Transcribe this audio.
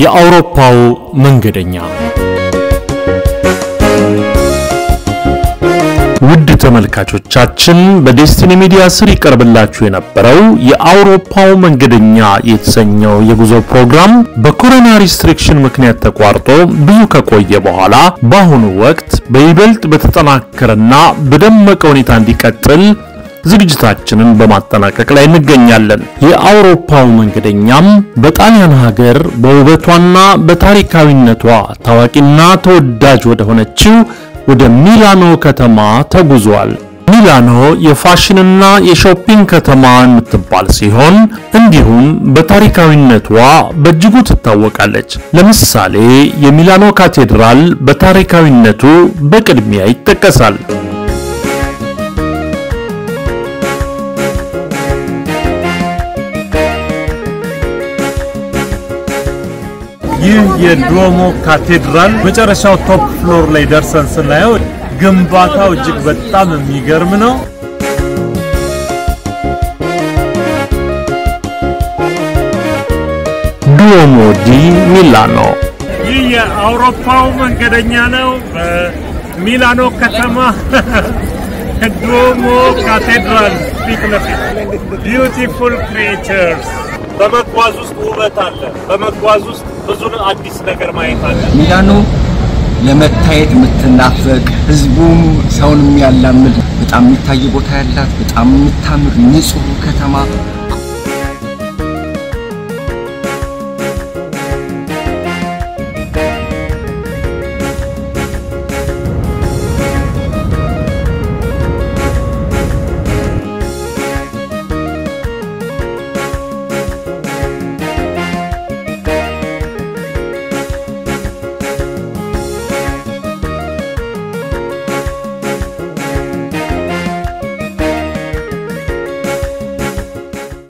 የአውሮፓው መንገደኛ ውድ ተመልካቾቻችን በዴስቲኒ ሚዲያ ስር ይቀርብላችሁ የነበረው የአውሮፓው መንገደኛ የተሰኘው የጉዞ ፕሮግራም በኮሮና ሪስትሪክሽን ምክንያት ተቋርጦ ብዙ ከቆየ በኋላ በአሁኑ ወቅት በይበልጥ በተጠናከረና በደመቀ ሁኔታ እንዲቀጥል ዝግጅታችንን በማጠናቀቅ ላይ እንገኛለን። የአውሮፓው መንገደኛም በጣሊያን ሀገር በውበቷና በታሪካዊነቷ ታዋቂና ተወዳጅ ወደ ሆነችው ወደ ሚላኖ ከተማ ተጉዟል። ሚላኖ የፋሽንና የሾፒንግ ከተማ የምትባል ሲሆን እንዲሁም በታሪካዊነቷ በእጅጉ ትታወቃለች። ለምሳሌ የሚላኖ ካቴድራል በታሪካዊነቱ በቅድሚያ ይጠቀሳል። ይህ የዱኦሞ ካቴድራል መጨረሻው ቶፕ ፍሎር ላይ ደርሰን ስናየው ግንባታው እጅግ በጣም የሚገርም ነው። ዱኦሞ ዲ ሚላኖ ይህ የአውሮፓው መንገደኛ ነው። በሚላኖ ከተማ ዱኦሞ ካቴድራል ፊት ለፊት ቢዩቲፉል ክሪኤቸርስ በመጓዝ ውስጥ ውበት አለ። በመጓዝ ውስጥ ብዙ አዲስ ነገር ማየት አለ። ሚላኖ ለመታየት የምትናፈቅ ህዝቡም ሰውን የሚያላምድ በጣም የሚታይ ቦታ ያላት በጣም የምታምር ንጹህ ከተማ